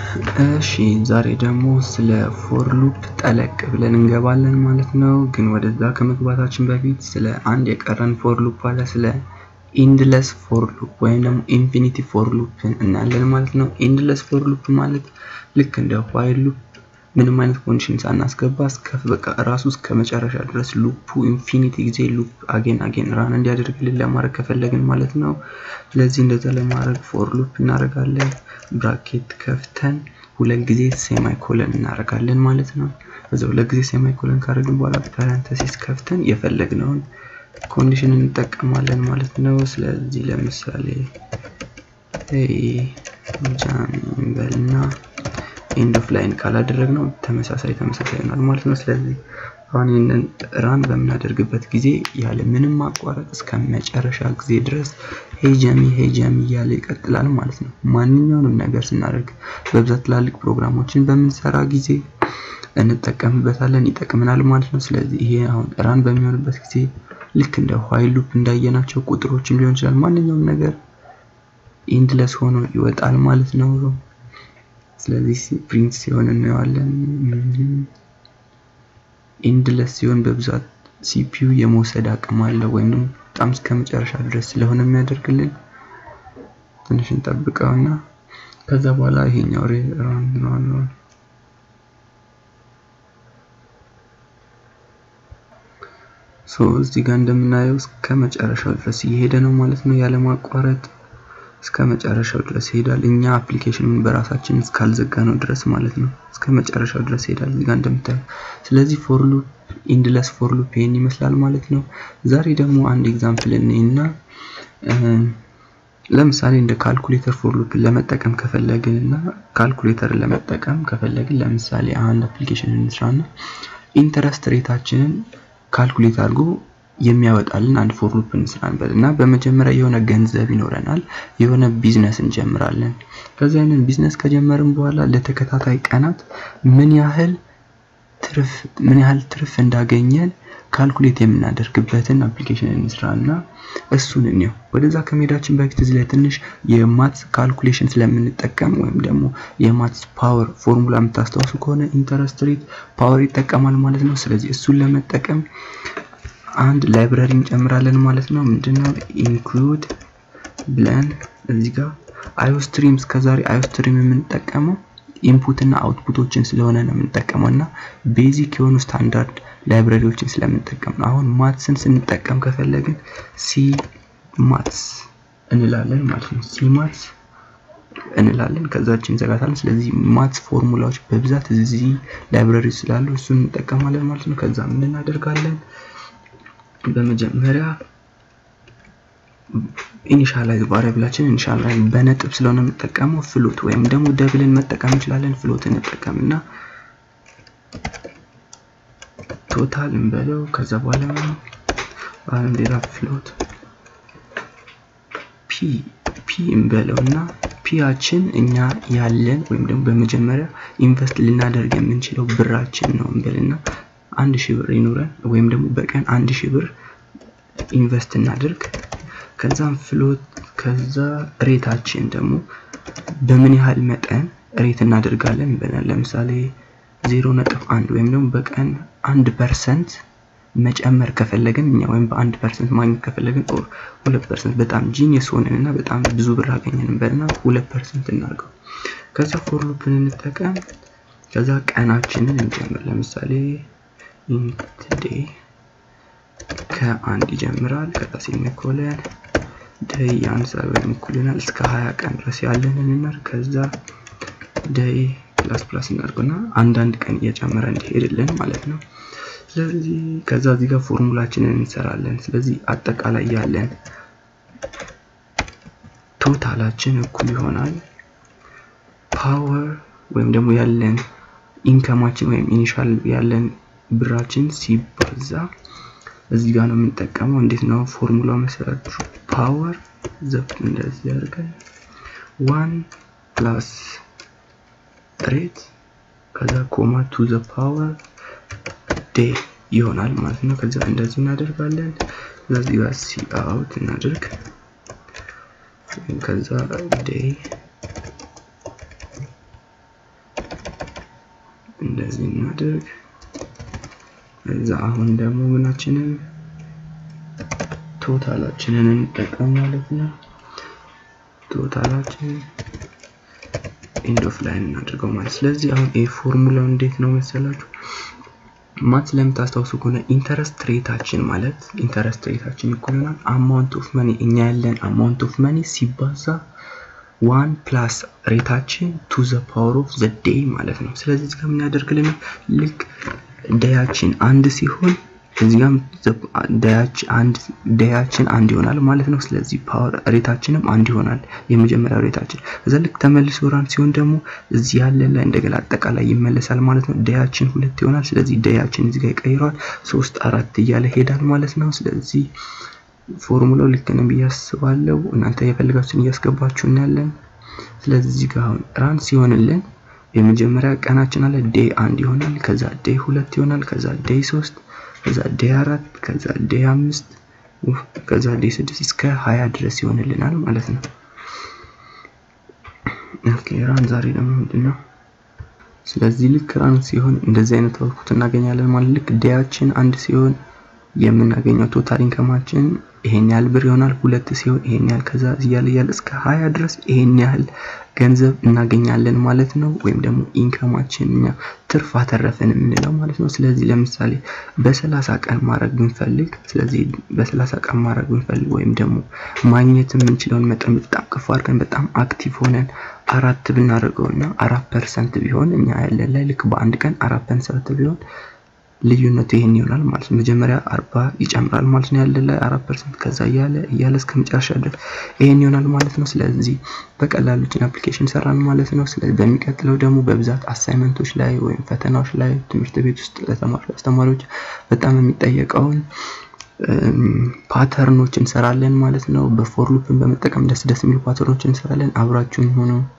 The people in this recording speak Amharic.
እሺ ዛሬ ደግሞ ስለ ፎር ሉፕ ጠለቅ ብለን እንገባለን ማለት ነው። ግን ወደዛ ከመግባታችን በፊት ስለ አንድ የቀረን ፎር ሉፕ አለ። ስለ ኢንድለስ ፎር ሉፕ ወይም ደግሞ ኢንፊኒቲ ፎር ሉፕ እናያለን ማለት ነው። ኢንድለስ ፎር ሉፕ ማለት ልክ እንደ ዋይል ሉፕ ምንም አይነት ኮንዲሽን ሳናስገባ እስከ በቃ ራሱ እስከ መጨረሻ ድረስ ሉፑ ኢንፊኒቲ ጊዜ ሉፕ አጌን አጌን ራን እንዲያደርግልን ለማድረግ ከፈለግን ማለት ነው። ስለዚህ እንደዛ ለማድረግ ፎር ሉፕ እናደርጋለን። ብራኬት ከፍተን ሁለት ጊዜ ሴማይ ኮለን እናደርጋለን ማለት ነው። በዛ ሁለት ጊዜ ሴማይ ኮለን ካደረግን በኋላ ፓረንተሲስ ከፍተን የፈለግነውን ኮንዲሽን እንጠቀማለን ማለት ነው። ስለዚህ ለምሳሌ ጃም እንበልና ኤንድ ኦፍ ላይን ካላደረግነው ተመሳሳይ ተመሳሳይ ይሆናል ማለት ነው። ስለዚህ አሁን ይህንን ራን በምናደርግበት ጊዜ ያለ ምንም ማቋረጥ እስከ መጨረሻ ጊዜ ድረስ ሄጀሚ ሄጀሚ እያለ ይቀጥላል ማለት ነው። ማንኛውንም ነገር ስናደርግ በብዛት ትላልቅ ፕሮግራሞችን በምንሰራ ጊዜ እንጠቀምበታለን፣ ይጠቅመናል ማለት ነው። ስለዚህ ይሄ አሁን ራን በሚሆንበት ጊዜ ልክ እንደ ዋይል ሉፕ እንዳየናቸው ቁጥሮችን ሊሆን ይችላል ማንኛውም ነገር ኢንድለስ ሆኖ ይወጣል ማለት ነው። ስለዚህ ፕሪንት ሲሆን እናየዋለን። ኢንድለስ ሲሆን በብዛት ሲፒዩ የመውሰድ አቅም አለው ወይም ደግሞ በጣም እስከ መጨረሻ ድረስ ስለሆነ የሚያደርግልን ትንሽ እንጠብቀውና ከዛ በኋላ ይሄኛው ራን ራን ራን ሶ እዚህ ጋር እንደምናየው እስከ መጨረሻው ድረስ እየሄደ ነው ማለት ነው ያለማቋረጥ እስከ መጨረሻው ድረስ ይሄዳል። እኛ አፕሊኬሽኑን በራሳችን እስካልዘጋ ነው ድረስ ማለት ነው። እስከ መጨረሻው ድረስ ይሄዳል እዚህ ጋር እንደምታዩ። ስለዚህ ፎር ሉፕ ኢንድለስ ፎር ሉፕ ይሄን ይመስላል ማለት ነው። ዛሬ ደግሞ አንድ ኤግዛምፕል እንይና ለምሳሌ እንደ ካልኩሌተር ፎር ሉፕ ለመጠቀም ከፈለግን እና ካልኩሌተር ለመጠቀም ከፈለግን ለምሳሌ አንድ አፕሊኬሽን እንስራና ኢንተረስት ሬታችንን ካልኩሌት አድርጎ የሚያወጣልን አንድ ፎር ሉፕ እንስራንበት እና በመጀመሪያ የሆነ ገንዘብ ይኖረናል፣ የሆነ ቢዝነስ እንጀምራለን። ከዚህ አይነት ቢዝነስ ከጀመርን በኋላ ለተከታታይ ቀናት ምን ያህል ትርፍ ምን ያህል ትርፍ እንዳገኘን ካልኩሌት የምናደርግበትን አፕሊኬሽን እንስራ እና እሱን እንየው። ወደዛ ከመሄዳችን በፊት እዚህ ላይ ትንሽ የማትስ ካልኩሌሽን ስለምንጠቀም ወይም ደግሞ የማትስ ፓወር ፎርሙላ የምታስታውሱ ከሆነ ኢንተረስት ሬት ፓወር ይጠቀማል ማለት ነው። ስለዚህ እሱን ለመጠቀም አንድ ላይብራሪ እንጨምራለን ማለት ነው። ምንድነው ኢንክሉድ ብለን እዚህ ጋር አዮስትሪም እስከዛሬ አዮስትሪም የምንጠቀመው ኢንፑት እና አውትፑቶችን ስለሆነ ነው የምንጠቀመው እና ቤዚክ የሆኑ ስታንዳርድ ላይብራሪዎችን ስለምንጠቀም ነው። አሁን ማትስን ስንጠቀም ከፈለግን ሲ ማትስ እንላለን ማለት ነው። ሲ ማትስ እንላለን ከዛችን እንዘጋታለን። ስለዚህ ማትስ ፎርሙላዎች በብዛት እዚህ ላይብራሪ ስላሉ እሱን እንጠቀማለን ማለት ነው። ከዛ ምን እናደርጋለን? በመጀመሪያ ኢኒሻላይዝ ቫሪያብላችን ኢኒሻላይዝ በነጥብ ስለሆነ የምጠቀመው ፍሎት ወይም ደግሞ ደብልን መጠቀም እንችላለን። ፍሎት እንጠቀምና ቶታል እንበለው። ከዛ በኋላ አሁን ሌላ ፍሎት ፒ ፒ እንበለው እና ፒያችን እኛ ያለን ወይም ደግሞ በመጀመሪያ ኢንቨስት ልናደርግ የምንችለው ብራችን ነው እንበልና አንድ ሺህ ብር ይኑረን ወይም ደግሞ በቀን አንድ ሺህ ብር ኢንቨስት እናድርግ። ከዛም ፍሎት ከዛ ሬታችን ደግሞ በምን ያህል መጠን ሬት እናደርጋለን ብለን ለምሳሌ ዜሮ ነጥብ አንድ ወይም ደግሞ በቀን አንድ ፐርሰንት መጨመር ከፈለግን እኛ ወይም በአንድ ፐርሰንት ማግኘት ከፈለግን ኦር ሁለት ፐርሰንት በጣም ጂኒየስ ሆነን እና በጣም ብዙ ብር አገኘን በልና ሁለት ፐርሰንት እናድርገው። ከዛ ፎር ሉፕን እንጠቀም። ከዛ ቀናችንን እንጀምር። ለምሳሌ ኢንት ዴይ ከአንድ ይጀምራል። ከዛ ሴሚኮለን ደይ የአንድ ሰዓት ወይም እኩል ይሆናል እስከ ሀያ ቀን ድረስ ያለንን እናድርግ። ከዛ ደይ ፕላስ ፕላስ እናድርገውና አንዳንድ ቀን እየጨመረ እንዲሄድልን ማለት ነው። ስለዚህ ከዛ እዚህ ጋር ፎርሙላችንን እንሰራለን። ስለዚህ አጠቃላይ ያለን ቶታላችን እኩል ይሆናል ፓወር ወይም ደግሞ ያለን ኢንከማችን ወይም ኢኒሻል ያለን ብራችን ሲባዛ እዚህ ጋር ነው የምንጠቀመው። እንዴት ነው ፎርሙላው መሰረት ፓወር ዘብ እንደዚህ ያደርጋል ዋን ፕላስ ሬት ከዛ ኮማ ቱ ዘ ፓወር ዴይ ይሆናል ማለት ነው። ከዛ እንደዚህ እናደርጋለን። ስለዚህ ጋር ሲ አውት እናደርግ ከዛ ዴይ እንደዚህ እናድርግ። እዛ አሁን ደግሞ ምናችንን ቶታላችንን እንጠቀም ማለት ነው። ቶታላችን ኤንድ ኦፍ ላይን እናድርገው ማለት ስለዚህ አሁን ይህ ፎርሙላው እንዴት ነው መሰላችሁ? ማት ስለምታስታውሱ ከሆነ ኢንተረስት ሬታችን ማለት ኢንተረስት ሬታችን እኩል ይሆናል አማውንት ኦፍ መኒ እኛ ያለን አማውንት ኦፍ መኒ ሲባዛ ዋን ፕላስ ሬታችን ቱ ዘ ፓወር ኦፍ ዘ ዴይ ማለት ነው። ስለዚህ እዚህ ጋር ምን ያደርግልን ልክ ዴያችን አንድ ሲሆን እዚጋም ዴያችን አንድ ይሆናል ማለት ነው። ስለዚህ ፓወር ሬታችንም አንድ ይሆናል የመጀመሪያው ሬታችን። እዛ ልክ ተመልሶ ራን ሲሆን ደግሞ እዚህ ያለን ላይ እንደገና አጠቃላይ ይመለሳል ማለት ነው። ዴያችን ሁለት ይሆናል። ስለዚህ ዴያችን እዚህ ጋር ይቀይረዋል። ሶስት አራት እያለ ሄዳል ማለት ነው። ስለዚህ ፎርሙላው ልክ ነው ብዬ አስባለሁ። እናንተ የፈልጋችሁን እያስገባችሁ እናያለን። ስለዚህ እዚህ ጋር አሁን ራን ሲሆንልን የመጀመሪያ ቀናችን አለ ዴይ አንድ ይሆናል። ከዛ ዴይ ሁለት ይሆናል። ከዛ ዴይ ሶስት ከዛ ዴይ አራት ከዛ ዴይ አምስት ከዛ ዴይ ስድስት እስከ ሀያ ድረስ ይሆንልናል ማለት ነው። ኦኬ ራን ዛሬ ደግሞ ምንድን ነው? ስለዚህ ልክ ራን ሲሆን እንደዚህ አይነት አውትፑት እናገኛለን ማለት ልክ ዴያችን አንድ ሲሆን የምናገኘው ቶታል ኢንከማችን ይሄን ያህል ብር ይሆናል። ሁለት ሲሆን ይሄን ያህል ከዛ እያለ እያለ እስከ ሀያ ድረስ ይሄን ያህል ገንዘብ እናገኛለን ማለት ነው። ወይም ደግሞ ኢንከማችን እኛ ትርፍ አተረፍን የምንለው ማለት ነው። ስለዚህ ለምሳሌ በሰላሳ ቀን ማድረግ ብንፈልግ ስለዚህ በሰላሳ ቀን ማድረግ ብንፈልግ ወይም ደግሞ ማግኘት የምንችለውን መጠን በጣም ከፍ አድርገን በጣም አክቲቭ ሆነን አራት ብናደርገው እና አራት ፐርሰንት ቢሆን እኛ ያለን ላይ ልክ በአንድ ቀን አራት ፐርሰንት ቢሆን ልዩነቱ ይሄን ይሆናል ማለት ነው። መጀመሪያ አርባ ይጨምራል ማለት ነው ያለን ላይ አራት ፐርሰንት ከዛ እያለ እያለ እስከ መጨረሻ ድረስ ይሄን ይሆናል ማለት ነው። ስለዚህ በቀላሉ ችን አፕሊኬሽን ሰራን ማለት ነው። ስለዚህ በሚቀጥለው ደግሞ በብዛት አሳይመንቶች ላይ ወይም ፈተናዎች ላይ ትምህርት ቤት ውስጥ ለተማሪ አስተማሪዎች በጣም የሚጠየቀውን ፓተርኖች እንሰራለን ማለት ነው። በፎር ሉፕን በመጠቀም ደስ ደስ የሚሉ ፓተርኖች እንሰራለን። አብራችሁን ሆኖ